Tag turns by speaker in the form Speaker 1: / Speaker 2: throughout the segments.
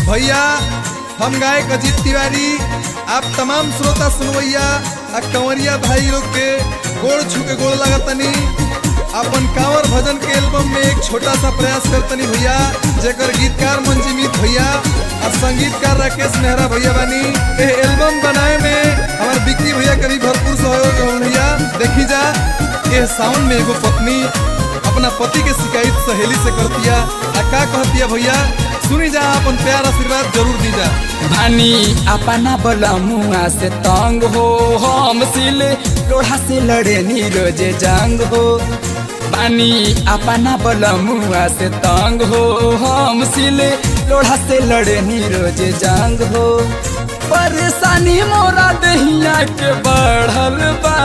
Speaker 1: भैया हम गायक अजीत तिवारी आप तमाम श्रोता सुनवैया आ कंवरिया भाई लोग के गोड़ छू के गोड़ लगतनी अपन कांवर भजन के एल्बम में एक छोटा सा प्रयास करतनी भैया जेकर गीतकार मंजीमित भैया और संगीतकार राकेश मेहरा भैया बानी ए एल्बम बनाए में हमार बिक्की भैया के भी भरपूर सहयोग हो भैया देखी जा ये सावन में एगो पत्नी अपना पति के शिकायत सहेली से करतिया आ का कहतिया भैया सुनी जा अपन प्यार आशीर्वाद जरूर दी जा
Speaker 2: भानी अपना बलमुआ से तंग हो हम सिले लोढ़ा से लड़े नी रोजे जंग हो बानी अपना बलमुआ से तंग हो हम सिले लोढ़ा से लड़े नी रोजे जंग हो परेशानी मोरा दहिया के बढ़ल बा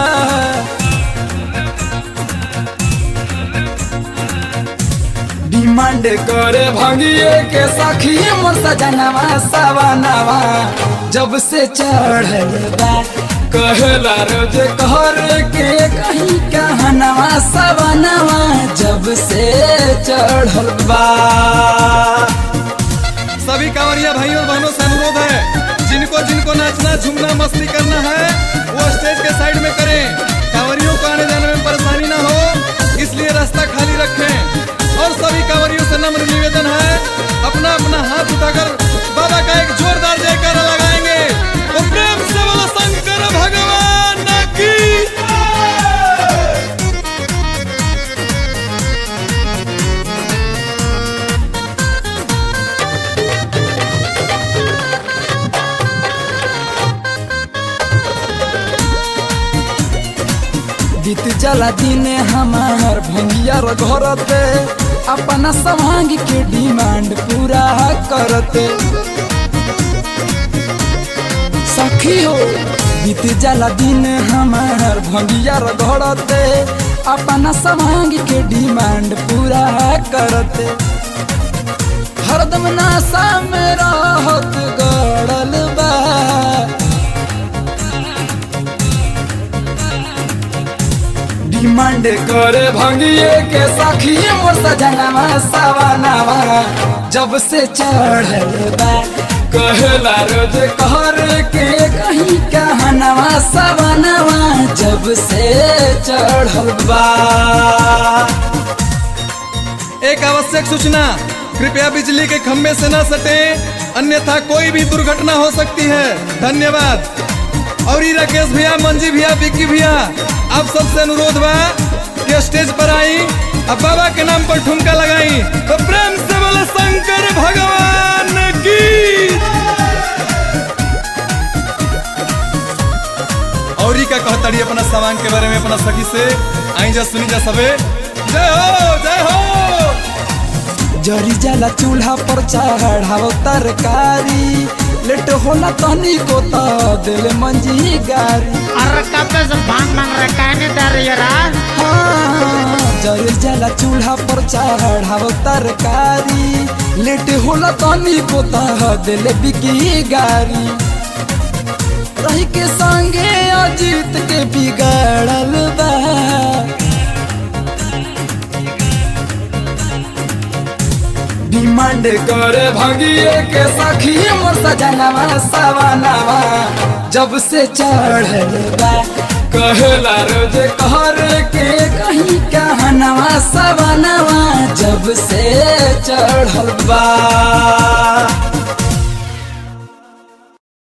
Speaker 2: डिमांड करे भंगिए के सखी मोर सजनवा सवनवा जब से चढ़ल बा कहला रोज कहर के कहीं कहनवा सवनवा जब से चढ़ल बा
Speaker 1: सभी कांवरिया भाइयों और बहनों से अनुरोध है जिनको जिनको नाचना झूमना मस्ती करना है वो स्टेज के साइड में करें कांवरियों को आने जाने में परेशानी ना हो इसलिए रास्ता खाली रखें और सभी कांवरियों से नम्र निवेदन है अपना अपना हाथ उठाकर बाबा का एक जोरदार जयकारा लगाएंगे तो प्रेम से बोलो शंकर भगवान की
Speaker 2: बीत जला दिन हमार भंगिया घरते अपना समांग के डिमांड पूरा करते सखी हो बीत जला दिन हमार भंगिया घरते अपना समांग के डिमांड पूरा करते हरदम नासा में रहत गड़ल बा डिमांड करे भंगिए के सखी मोर सजनवा सवनवा जब से चढ़ल बा कहला रोज कहर के कहीं कहनवा सवनवा जब से चढ़ल बा
Speaker 1: एक आवश्यक सूचना कृपया बिजली के खंभे से न सटे अन्यथा कोई भी दुर्घटना हो सकती है धन्यवाद और ये राकेश भैया मंजी भैया विक्की भैया आप सबसे अनुरोध बा कि स्टेज पर आई अब बाबा के नाम पर ठुमका लगाई तो प्रेम से बोले शंकर भगवान की और ही का कहताड़ी अपना सामान के बारे में अपना सखी से आई जा सुनी जा सबे जय हो जय हो
Speaker 2: जरी जाला चूल्हा पर चढ़ाव तरकारी लेट होला तनी को त दिल मंजी गारी
Speaker 3: अरे कब से भांग मांग रहा है कहने दे रही है राज
Speaker 2: हाँ, जरी जाला चूल्हा पर चढ़ाव तरकारी लेट होला तनी को त दिल बिकी गारी रही के संगे अजीत के बिगड़ल बा डिमांड करे भंगिए के सखी मोर सजनवा सवनवा जब से चढ़ल बा कहला रोज कहर के कहीं कहनवा सवनवा जब से चढ़ल बा